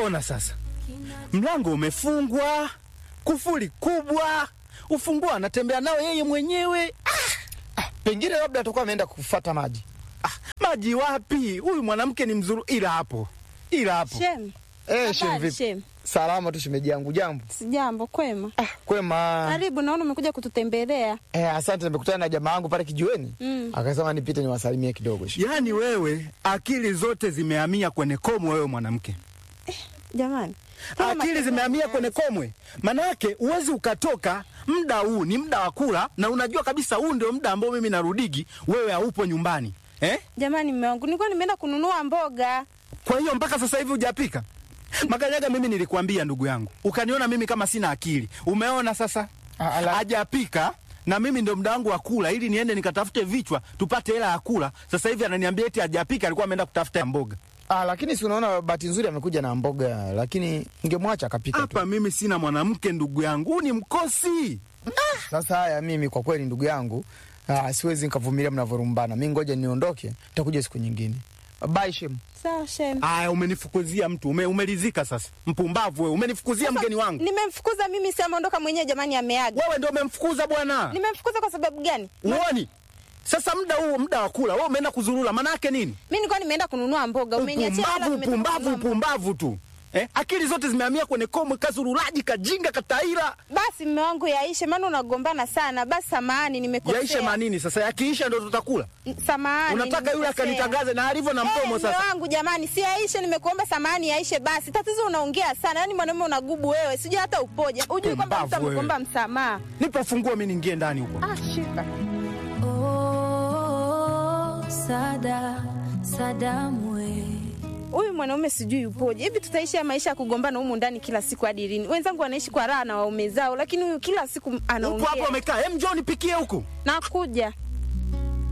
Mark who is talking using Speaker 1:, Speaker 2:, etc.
Speaker 1: Ona sasa, mlango umefungwa, kufuli kubwa, ufunguo anatembea nao yeye mwenyewe.
Speaker 2: Pengine labda atakuwa ameenda kufata maji.
Speaker 1: Ah, maji wapi? Huyu mwanamke ni mzuri, ila hapo, ila hapo.
Speaker 3: Shem,
Speaker 2: Eh, shem
Speaker 3: habari
Speaker 2: vipi?
Speaker 3: Shem?
Speaker 2: Salama tu shemeji yangu, jambo.
Speaker 3: Sijambo, kwema.
Speaker 2: Ah, kwema.
Speaker 3: Karibu, naona umekuja kututembelea.
Speaker 2: Eh, asante nimekutana na jamaa wangu pale kijiweni.
Speaker 3: Mm.
Speaker 2: Akasema nipite niwasalimie kidogo. shemeji.
Speaker 1: Yaani wewe akili zote zimehamia kwenye komwe, wewe mwanamke,
Speaker 3: Jamani, Mbona
Speaker 1: akili
Speaker 3: matatizo
Speaker 1: zimehamia
Speaker 3: yameanza?
Speaker 1: kwenye komwe. Manake uwezi ukatoka muda huu, ni muda wa kula, na unajua kabisa huu ndio muda ambao mimi narudigi, wewe haupo nyumbani eh?
Speaker 3: Jamani, mume wangu, nilikuwa nimeenda kununua mboga.
Speaker 1: Kwa hiyo mpaka sasa hivi hujapika? Makanyaga, mimi nilikwambia ndugu yangu, ukaniona mimi kama sina akili. Umeona sasa,
Speaker 2: Ah, ala-
Speaker 1: hajapika na mimi ndo muda wangu wa kula, ili niende nikatafute vichwa tupate hela ya kula. Sasa hivi ananiambia eti hajapika, alikuwa ameenda kutafuta mboga.
Speaker 2: Ah, lakini si unaona bahati nzuri amekuja na mboga, lakini ungemwacha akapika tu.
Speaker 1: Hapa mimi sina mwanamke ndugu yangu, huu ni mkosi.
Speaker 2: Sasa haya, mimi kwa kweli ndugu yangu, ah, siwezi nikavumilia mnavyorumbana. Mimi ngoja niondoke, nitakuja siku nyingine. Bye Shem.
Speaker 3: Sawa Shem.
Speaker 1: Aya, umenifukuzia mtu ume, umelizika sasa. Mpumbavu wewe, umenifukuzia mgeni wangu.
Speaker 3: Nimemfukuza mimi, si ameondoka mwenyewe. Jamani, ameaga.
Speaker 1: Wewe ndio umemfukuza bwana.
Speaker 3: Nimemfukuza kwa sababu gani?
Speaker 1: Uoni? Sasa muda huu muda wa kula, wewe umeenda kuzurura, maana yake nini?
Speaker 3: Mimi nilikuwa nimeenda kununua mboga, umeniachia hela,
Speaker 1: Upumbavu,
Speaker 3: nimetoka
Speaker 1: upumbavu,
Speaker 3: kununua mboga.
Speaker 1: upumbavu tu. Eh, akili zote zimehamia kwenye komwe, kazururaji, kajinga, kataira.
Speaker 3: Basi mume wangu, yaishe, maana unagombana sana. Basi samahani, nimekosea.
Speaker 1: Yaishe manini sasa? Yakiisha ndo tutakula.
Speaker 3: Samahani.
Speaker 1: Unataka yule
Speaker 3: nimekosea.
Speaker 1: akanitangaze na alivyo na
Speaker 3: Eh,
Speaker 1: mdomo
Speaker 3: mume
Speaker 1: sasa.
Speaker 3: wangu jamani, si yaishe, nimekuomba samahani, yaishe basi. Tatizo unaongea sana, yaani mwanaume unagubu wewe, sijui hata upoja. Ujui kwamba mtu
Speaker 1: Pumbavu wewe.
Speaker 3: amekuomba msamaha.
Speaker 1: Nipe funguo mimi niingie ndani huko.
Speaker 3: Ah, shika.
Speaker 4: Oh, Sada, Sadamwe.
Speaker 3: Huyu mwanaume sijui upoje. Hivi tutaishi ya maisha ya kugombana humu ndani kila siku hadi lini? Wenzangu wanaishi kwa raha na waume zao, lakini huyu kila siku
Speaker 1: Huko
Speaker 3: anaongea.
Speaker 1: hapo amekaa. Hem, njoo nipikie huku.
Speaker 3: Nakuja.